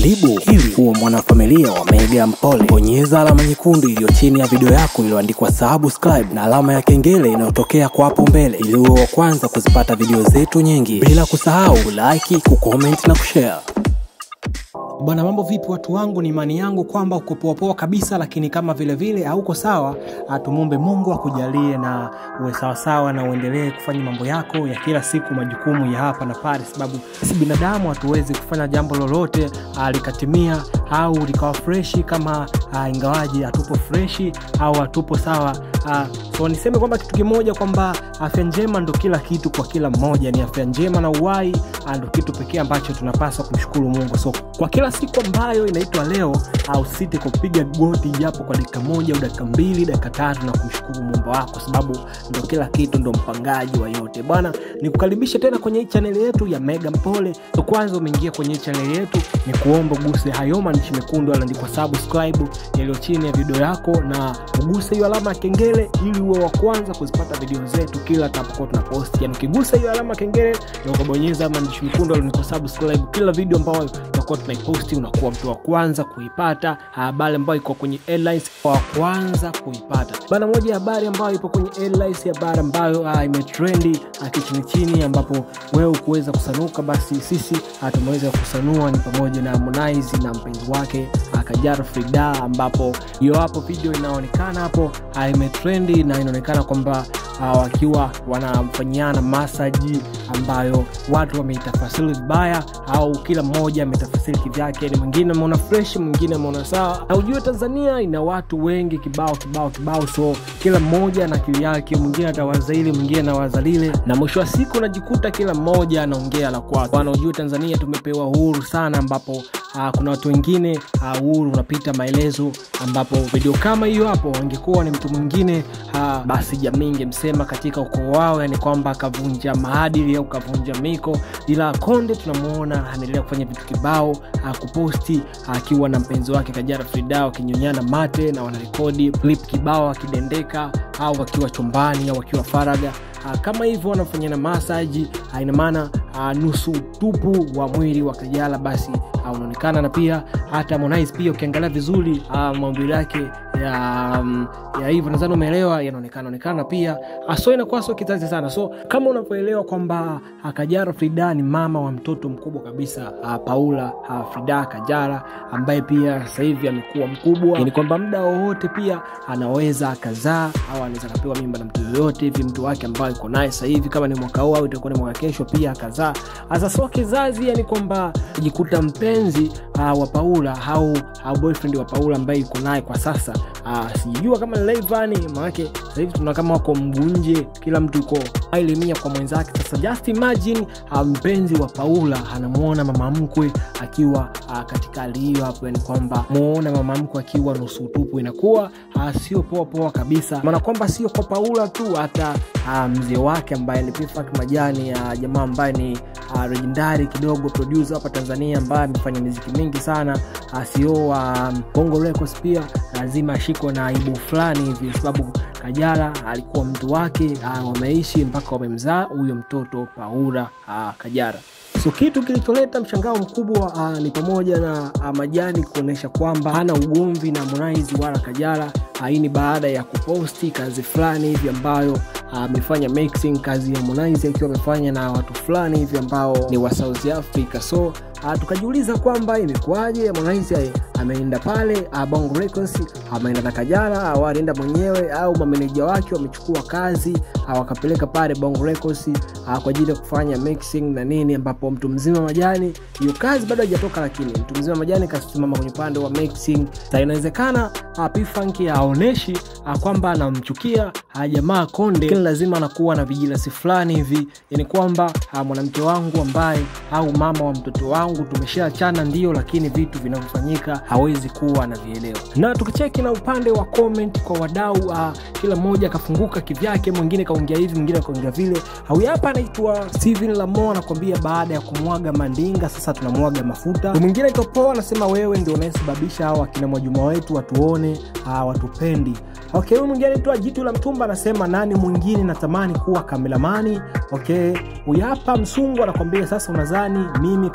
Karibu ili uwe mwanafamilia wa Mega Mpole. Bonyeza alama nyekundu iliyo chini ya video yako iliyoandikwa subscribe na alama ya kengele inayotokea kwa hapo mbele ili uwe wa kwanza kuzipata video zetu nyingi, bila kusahau like, kucomment na kushare. Bwana, mambo vipi watu wangu? Ni imani yangu kwamba uko poa poa kabisa, lakini kama vile vile hauko sawa, tumwombe Mungu akujalie na uwe sawa sawa na uendelee kufanya mambo yako ya kila siku, majukumu ya hapa na pale, sababu sisi binadamu hatuwezi kufanya jambo lolote ah, likatimia au likawa freshi kama ah, ingawaji hatupo freshi au hatupo sawa. Ah, so niseme kwamba kitu kimoja kwamba afya njema ndo kila kitu kwa kila mmoja, ni afya njema na uhai ah, ndo kitu pekee ambacho tunapaswa kumshukuru Mungu. So kwa kila siku ambayo inaitwa leo, au site kupiga goti japo kwa dakika moja au dakika mbili dakika tatu na kumshukuru Mungu wako, sababu ndo kila kitu, ndo mpangaji wa yote bwana. Nikukaribishe tena kwenye hii chaneli yetu ya Mega Mpole. So kwanza umeingia kwenye hii chaneli yetu, ni kuomba uguse hayo maandishi mekundu yaliyoandikwa subscribe yaliyo chini ya video yako, na uguse hiyo alama ya kengele ili uwe wa kwanza kuzipata video zetu kila tutapokuwa tunapost. Yani ukigusa hiyo alama ya kengele na ukabonyeza maandishi mekundu yaliyoandikwa subscribe, kila video ambayo tutakuwa tunaiposti unakuwa mtu wa kwanza kuipata. Habari ambayo iko kwenye headlines wa kwanza kuipata bana. Moja ya habari ambayo ipo kwenye headlines, habari ambayo ah, imetrendi ah, kichini chini, ambapo wewe kuweza kusanuka, basi sisi ah, tumeweza kusanua ni pamoja na Harmonize na mpenzi wake ah, Kajala Frida, ambapo hiyo hapo video inaonekana hapo ah, imetrendi na inaonekana kwamba uh, wakiwa wanamfanyiana masaji ambayo watu wameitafasiri vibaya au kila mmoja ametafasiri kivyake. Ni mwingine ameona fresh, mwingine ameona sawa. Na ujue Tanzania ina watu wengi kibao kibao kibao, so kila mmoja na akili yake, mwingine atawaza hili, mwingine anawaza lile, na mwisho wa siku unajikuta kila mmoja anaongea la kwake. Bwana, ujue Tanzania tumepewa uhuru sana, ambapo uh, kuna watu wengine uh, uhuru unapita maelezo, ambapo video kama hiyo hapo wangekuwa ni mtu mwingine uh, basi jamii ingemsema katika ukoo wao, yani kwamba akavunja maadili au kavunja miko. Ila Konde tunamuona anaendelea kufanya vitu kibao, uh, kuposti akiwa uh, na mpenzi wake Kajala Frida wakinyonyana mate na wanarekodi clip kibao akidendeka au wakiwa chumbani au wakiwa faraga uh, kama hivyo wanafanyana masaji uh, ina maana uh, nusu tupu wa mwili wa Kajala basi uh, unaonekana na pia hata Harmonize pia ukiangalia vizuri uh, maumbile yake ya, um, ya hivyo nadhani umeelewa, yanaonekana onekana pia so inakuwa sio kizazi sana. So kama unavyoelewa kwamba uh, Kajala Frida ni mama wa mtoto mkubwa kabisa uh, Paula uh, Frida Kajala ambaye pia sasa hivi amekuwa mkubwa, ni kwamba muda wowote pia anaweza akazaa au anaweza akapewa mimba na mtu yoyote hivi, mtu wake ambaye yuko naye sasa hivi, kama ni mwaka huu au itakuwa ni mwaka kesho, pia akazaa. Sasa sio kizazi, yani kwamba jikuta mpenzi uh, wa Paula au au boyfriend wa Paula ambaye yuko naye kwa sasa uh, sijajua kama ni Rayvanny, maanake sasa hivi tuna kama wako mgunje, kila mtu yuko ailimia kwa mwenzake. Sasa just imagine uh, mpenzi wa Paula anamuona mama mkwe akiwa uh, katika hali hiyo hapo, yani kwamba muona mama mkwe akiwa nusu tupu, inakuwa uh, sio poa poa kabisa, maana kwamba sio kwa Paula tu, hata uh, mzee wake ambaye ni Pifak Majani uh, jamaa ambaye ni uh, legendary kidogo producer hapa Tanzania ambaye amefanya muziki mingi sana uh, sio wa um, Bongo Records pia lazima ashikwe na aibu fulani hivi kwa sababu Kajala alikuwa mtu wake uh, wameishi mpaka wamemzaa huyo mtoto Paula uh, Kajala. So kitu kilicholeta mshangao mkubwa uh, ni pamoja na uh, Majani kuonyesha kwamba hana ugomvi na Harmonize wala Kajala. Hii ni baada ya kuposti kazi fulani hivi ambayo amefanya uh, mixing kazi ya Harmonize akiwa amefanya na watu fulani hivi ambao ni wa South Africa. So uh, tukajiuliza kwamba imekuwaje Harmonize ameenda pale uh, Bongo Records ameenda na Kajala au alienda mwenyewe au mameneja wake wamechukua kazi uh, wakapeleka pale Bongo Records uh, kwa ajili ya kufanya mixing na nini, ambapo mtu mzima Majani hiyo kazi bado haijatoka, lakini mtu mzima Majani kasimama kwenye upande wa mixing. Sasa inawezekana uh, P-Funk aoneshi uh, kwamba anamchukia uh, jamaa Konde, lakini lazima anakuwa na vijilasi fulani hivi, yani kwamba uh, mwanamke wangu ambaye au mama wa mtoto wangu tumeshaachana ndio, lakini vitu vinavyofanyika hawezi kuwa anavielewa. Na tukicheki na upande wa comment kwa wadau uh, kila mmoja akafunguka kivyake, mwingine kaongea hivi, mwingine kaongea vile. Huyu hapa anaitwa Steven Lamo anakuambia baada ya kumwaga mandinga sasa tunamwaga mafuta. Mwingine itopoa anasema wewe ndio unayesababisha hawa akina Mwajuma wetu watuone uh, watupendi. Okay, huyu mwingine anaitwa Jitu la Mtumba anasema nani mwingine natamani kuwa kameramani. Okay, huyu hapa Msungu anakwambia sasa, unadhani mimi kaka mtu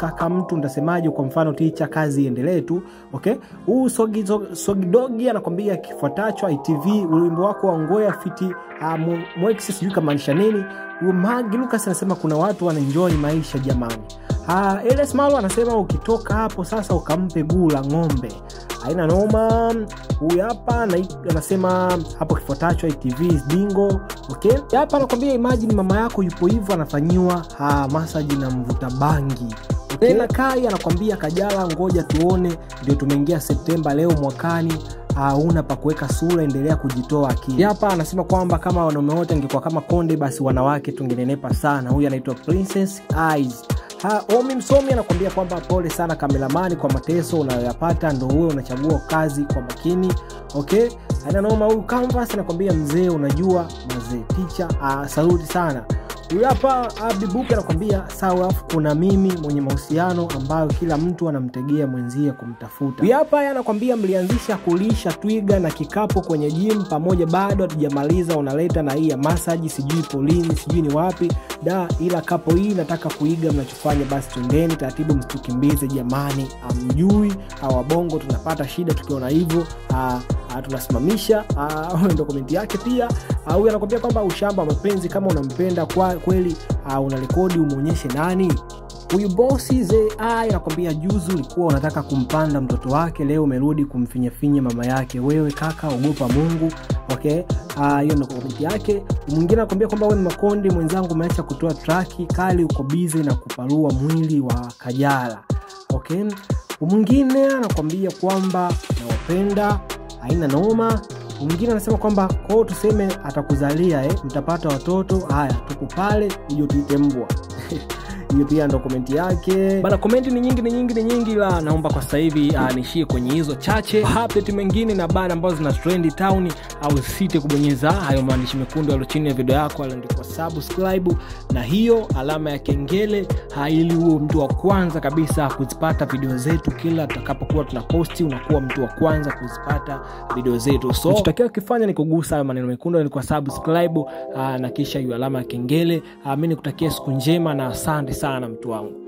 mtu nitasemaje kwa mfano ticha kazi iendelee tu okay huu sogi, sogi, sogidogi anakwambia kifuatacho itv wimbo wako wa ngoya fiti uh, mweksi sijui kamaanisha nini magi lucas anasema kuna watu wanaenjoy maisha jamani uh, eles malo anasema ukitoka hapo sasa ukampe guu la ng'ombe aina noma huyu hapa na- anasema hapo kifuatacho itv dingo okay hapa anakwambia imagine mama yako yupo hivyo anafanyiwa uh, masaji na mvuta bangi tena kai anakwambia kajala ngoja tuone ndio tumeingia septemba leo mwakani hauna pa kuweka sura endelea kujitoa akili hapa anasema kwamba kama wanaume wote angekuwa kama konde basi wanawake tungenenepa sana huyu anaitwa princess eyes Ha, omi msomi anakuambia kwamba pole sana kamelamani kwa mateso unayoyapata ndo huwe unachagua kazi kwa makini okay ananoma huyu canvas anakwambia mzee unajua mazee ticha uh, saluti sana huyu hapa abibuki anakwambia sawa afu kuna mimi mwenye mahusiano ambayo kila mtu anamtegea mwenzie kumtafuta huyu hapa yeye anakwambia mlianzisha kulisha twiga na kikapo kwenye gym pamoja bado hatujamaliza unaleta na hii ya masaji sijui polini sijui ni wapi da ila kapo hii nataka kuiga mnachofanya basi twendeni taratibu msitukimbize jamani amjui awabongo tunapata shida tukiona hivyo ah, ah, tunasimamisha ah, ndo komenti yake pia Ah, huyu anakwambia kwamba ushamba wa mapenzi kama unampenda kwa kweli uh, una rekodi umwonyeshe nani huyu bosi ze anakwambia juzi ulikuwa unataka kumpanda mtoto wake leo umerudi kumfinyafinya mama yake wewe kaka ogopa mungu okay Ah, hiyo ndo komenti yake mwingine anakwambia kwamba we makondi mwenzangu umeacha kutoa traki kali uko bize na kuparua mwili wa kajala okay mwingine anakwambia kwamba nawapenda haina noma mwingine anasema kwamba kwao tuseme atakuzalia eh, mtapata watoto haya tupo pale hiyo tuite mbwa hiyo pia ndo komenti yake bana komenti ni nyingi ni nyingi ni nyingi la naomba kwa sasa hivi uh, nishie kwenye hizo chache update mengine na bana ambazo zina trendi town au site kubonyeza hayo maandishi mekundu yalo chini ya video yako aliandikwa subscribe na hiyo alama ya kengele ha, ili huo mtu wa kwanza kabisa kuzipata video zetu kila tutakapokuwa tuna posti unakuwa mtu wa kwanza kuzipata video zetu so tutakiwa kifanya ni kugusa hayo maneno mekundu yalikuwa subscribe uh, na kisha hiyo alama ya kengele uh, mi nikutakia siku njema na asante sana mtu wangu